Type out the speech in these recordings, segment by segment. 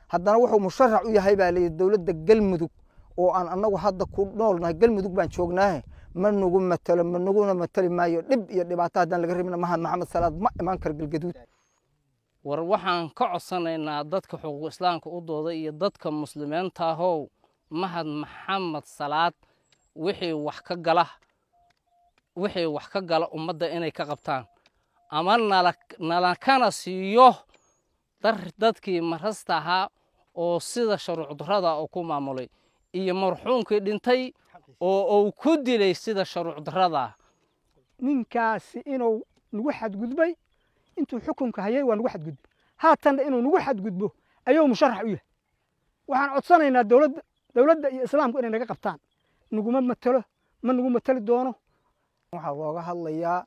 haddana wuxuu musharax u yahay baa layidhi dowladda galmudug oo aan annagu hadda ku noolnahay galmudug baan joognaahe ma nagu matalo ma naguna matali maayo dhib iyo dhibaato haddaan laga rabina mahad maxamed salaad ma imaan karo galgaduud war waxaan ka codsanaynaa dadka xuquuq islaamka u dooda iyo dadka muslimiinta ahow mahad maxamed salaad wixii wax ka gala wixii wax ka gala ummadda inay ka qabtaan ama nala nalakana siiyo dar dadkii marasta ahaa oo sida sharuucdarrada oo ku maamulay iyo marxuumkii dhintay oo uu ku dilay sida sharuucdarrada ninkaasi inuu nagu xadgudbay intuu xukunka hayay waa nagu xadgudbay haatanna inuu nagu xadgudbo ayuu musharax u yahay waxaan codsanaynaa dowladda dowladda iyo islaamku inay naga qabtaan naguma matalo ma nagu matali doono waxaa looga hadlayaa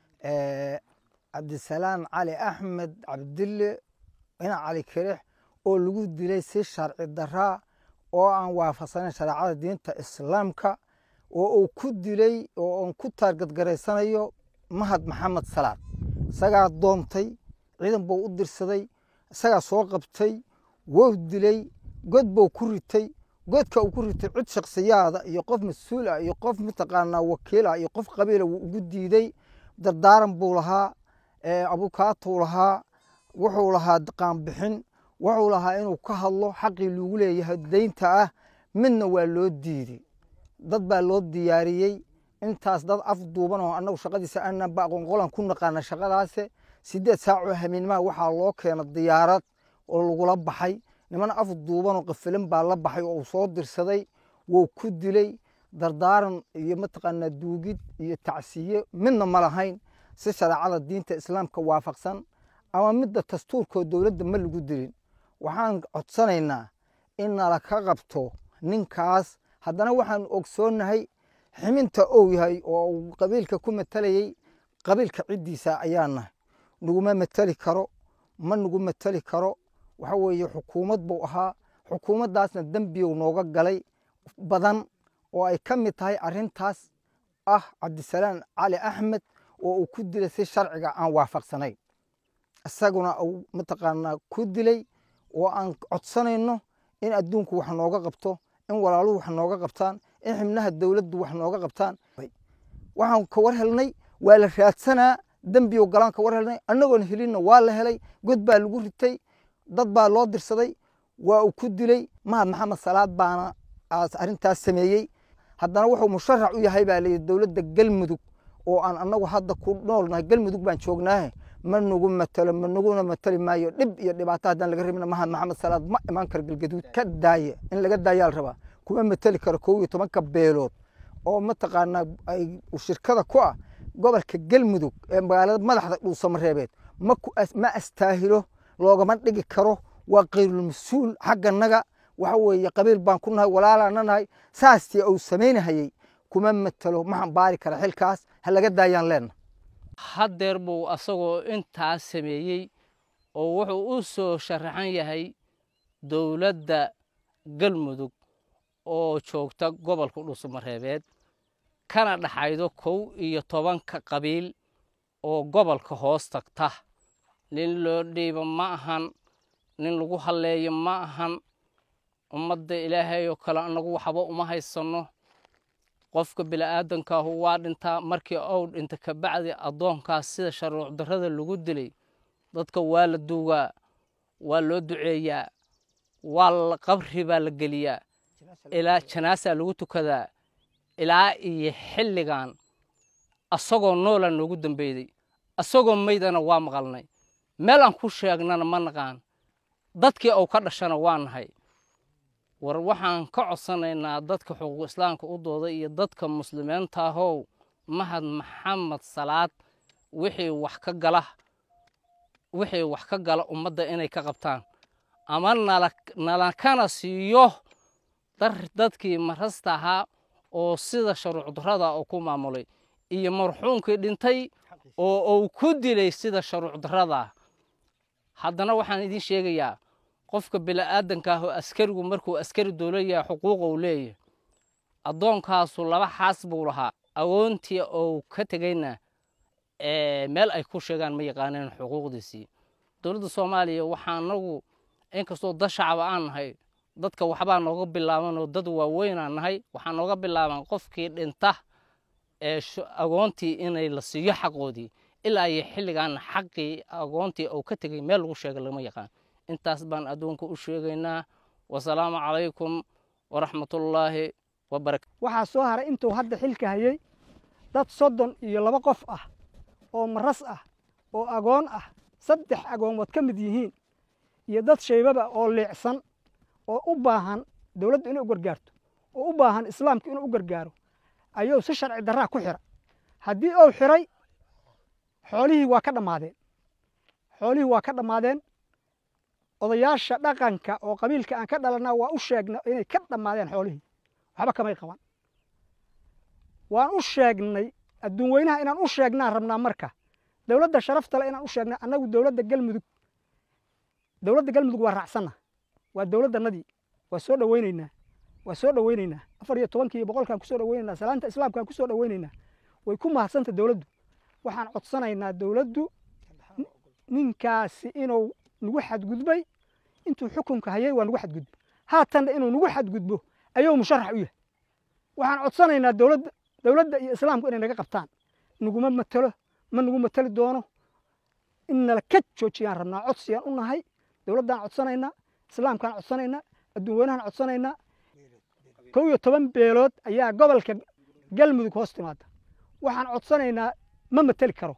cabdisalaam cali axmed cabdille ina cali kirix oo lagu dilay si sharci daraa oo aan waafaqsanayn shareecada diinta islaamka oo uu ku dilay oo aan ku taargadgaraysanayo mahad maxamed salaad isagaa doontay ciidan buu u dirsaday isagaa soo qabtay wou dilay god buu ku ritay godka uu ku ritay cid shaksiyaada iyo qof mas-uul ah iyo qof mataqaanaa wakiil ah iyo qof qabiila wuu ugu diiday dardaaran buu lahaa abukaatuu lahaa wuxuu lahaa qaanbixin wuxuu lahaa inuu ka hadlo xaqii lagu leeyahay daynta ah midna waa loo diiday dad baa loo diyaariyey intaas dad af duuban oo annagu shaqadiisa aanan ba aqoon qolan ku naqaana shaqadaase sideed saacoo hamiinmaha waxaa loo keena diyaarad oo lagula baxay niman af duuban oo qafilin baa la baxay oo uu soo dirsaday wuu ku dilay dardaaran iyo mataqaanaa duugid iyo tacsiye midna ma lahayn si shareecada diinta islaamka waafaqsan ama midda dastuurkoo dowladda ma lagu dilin waxaan codsanaynaa in nala ka qabto ninkaas haddana waxaan ogsoonnahay ximinta ou yahay oo uu qabiilka ku matalayey qabiilka ciddiisa ayaa nahay naguma matali karo ma nagu matali karo waxa weeye xukuumad buu ahaa xukuumaddaasna dembiyow nooga galay badan oo ay ka mid tahay arrintaas ah cabdisalaam cali axmed oo uu ku dilay si sharciga aan waafaqsanayn isaguna uu mataqaanaa ku dilay oo aan codsanayno in adduunku wax nooga qabto in walaaluhu wax nooga qabtaan in xibnaha dowladdu wax nooga qabtaan waxaan ka war helnay waa la raadsanaa dembiyo galaan ka war helnay annagoon helinna waa la helay god baa lagu ritay dad baa loo dirsaday waa uu ku dilay mahad maxamed salaad baana arrintaas sameeyey haddana wuxuu musharax u yahay baa layidhi dowladda galmudug oo aan annagu hadda ku noolnahay galmudug baan joognaahe ma nagu matalo ma naguna matali maayo dhib iyo dhibaato haddaan laga rabina mahad maxamed salaad ma imaan karo galgaduud ka daaya in laga daayaa la rabaa kuma matali karo kow iyo tobanka beelood oo mataqaanaa ay shirkada ku ah gobolka galmudug ee magaalada madaxda dhuusamareebeed ma astaahilo loogama dhigi karo waa kayrulmas-uul xagganaga waxa weeye qabiil baan ku nahay walaalaana nahay saastii uu samaynahayey kuma matalo ma xambaari kara xilkaas ha laga daayaan leenna haddeer buu asagoo intaas sameeyey oo wuxuu u soo sharaxan yahay dowladda galmudug oo joogta gobolka dhuusamareebeed kana dhaxaydo kow iyo tobanka qabiil oo gobolka hoos tagta nin loo dhiibo ma ahan nin lagu halleeyo ma ahan ummadda ilaahay oo kale annagu waxba uma haysanno qofka bini'aadankaahu waa dhintaa markii ou dhinta kabacdi addoonkaas sida sharuuc darrada lagu dilay dadka waa la duugaa waa loo duceeyaa waa la qabri baa la geliyaa ilaa janaasaa lagu tukadaa ilaa iyo xilligan asagoo noolaa noogu dambeyday asagoo maydana waa maqalnay meel aan ku sheegnana ma naqaan dadkii uu ka dhashana waa nahay war waxaan ka codsanaynaa dadka xuquuq islaamka u dooda iyo dadka muslimiinta ahow mahad maxamed salaad wixii wax ka gala wixii wax ka gala ummadda inay ka qabtaan ama nala nalakana siiyo dar dadkii marasta ahaa oo sida sharuucdarrada oo ku maamulay iyo marxuumkii dhintay oo uu ku dilay sida sharuucdarrada haddana waxaan idiin sheegayaa qofka bini'aadanka ah oo askarigu markuu askari dowla yahay xuquuqa uu leeyahay addoonkaasu laba xaas buu lahaa agoontii ou ka tegayna meel ay ku sheegaan ma yaqaaneen xuquuqdiisii dowladda soomaaliya waxaa anagu inkastoo dad shacaba aan nahay dadka waxbaa nooga bilaabanoo dad waaweynaan nahay waxaa nooga bilaaban qofkii dhinta ee agoontii inay la siiyo xaqoodii ilaa iyo xilligan xaqii agoontii uu ka tegey meel lagu sheega lama yaqaan intaas baan adduunka u sheegaynaa wasalaamu calaykum waraxmatullaahi wabarakatu waxaa soo haray intuu hadda xilka hayey dad soddon iyo laba qof ah oo maras ah oo agoon ah saddex agoomood ka mid yihiin iyo dad shaybaba oo liicsan oo u baahan dowladdu inay u gargaarto oo u baahan islaamku inuu u gargaaro ayuu si sharci darraa ku xira haddii uu xiray xoolihii waa ka dhammaadeen xoolihii waa ka dhammaadeen odayaasha dhaqanka oo qabiilka aan ka dhalannaa waa u sheegna inay ka dhammaadeen xoolihii waxba kamay qaban waan u sheegnay adduun weynaha inaan u sheegnaan rabnaa marka dowladda sharafta le inaan u sheegnaa annagu dowladda galmudug dowladda galmudug waa raacsanna waa dowladdannadii waa soo dhoweynaynaa waa soo dhoweynaynaa afar iyo tobankii iyo boqolkaan kusoo dhoweynaynaa salaanta islaamkaan kusoo dhoweynaynaa way ku mahadsanta dowladdu waxaan codsanaynaa dowladdu ninkaasi inuu nagu xadgudbay intuu xukunka hayay waa nagu xadgudbo haatanna inuu nagu xadgudbo ayuu musharax u yahay waxaan codsanaynaa dowladda dowladda iyo islaamku inay naga qabtaan naguma matelo ma nagu mateli doono in nala ka joojiyaan rabnaa codsiyaan u nahay dowladdaan codsanaynaa islaamkaan codsanaynaa adduun weynahaan codsanaynaa kow iyo toban beelood ayaa gobolka galmudug hoos timaada waxaan codsanaynaa ma mateli karo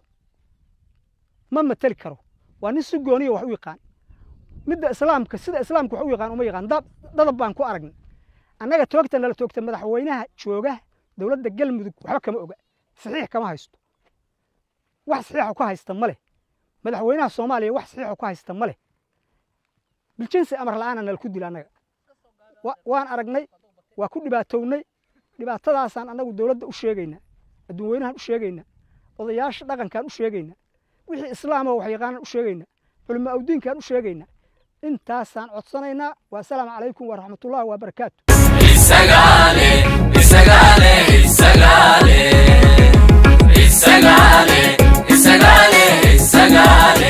ma mateli karo waa nin si gooniya wax u yaqaan midda islaamka sida islaamka wax u yaqaan uma yaqaan dadab baan ku aragnay annaga toogta nala toogta madaxweynaha jooga dowladda galmudug waxba kama oga saxiix kama haysto wax saxiixu ka haysta ma leh madaxweynaha soomaaliya wax saxiixu ka haysta ma leh biljinsi amar la'aana nala ku dila annaga waan aragnay waa ku dhibaatownay dhibaatadaasaan annagu dowladda u sheegaynaa adduun weynahaan u sheegaynaa odayaasha dhaqankaan u sheegaynaa wixii islaamo wax yaqaanan u sheegaynaa culimo awdiinkaan u sheegaynaa intaasaan codsanaynaa wasalaamu calaykum waraxmatullahi wabarakaatu isagaale isagaale isagaale isagaale isagaale isagaale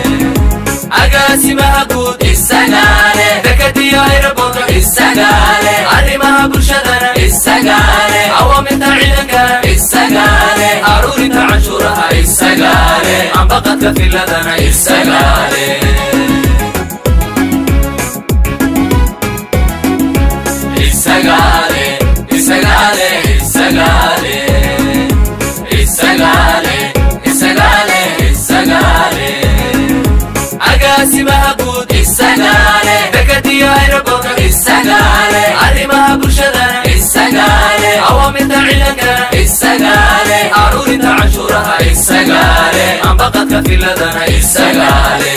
agaasimaha guud isagaale dekadiyo aeroboorto isagaale arrimaha bulshadana isagaale awaamirta ciidankana isagaale aruurinta canshuuraha isagaale ambaqadka filadana isagaale isagaale isagaale isagaale isagaale isagaale isagaale agaasimaha guud isagaale dekadiyo aeroboorto isagaale arrimaha bulshadana isagaale awaamirta ciidankana isagaale aruurinta canshuuraha isagaale ambaqadka filadana isagaale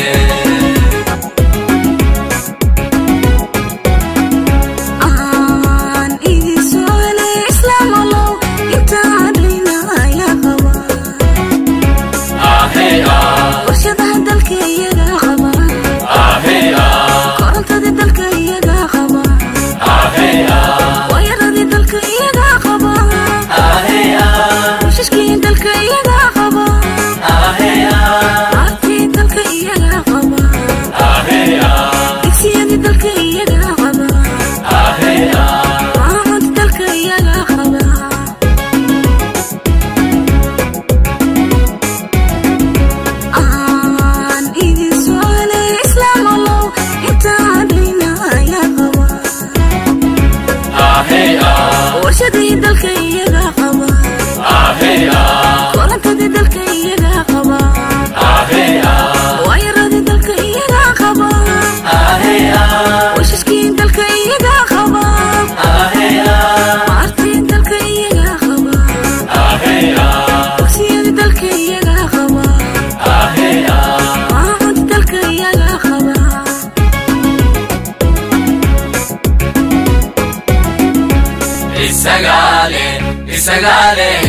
isagaale isagaale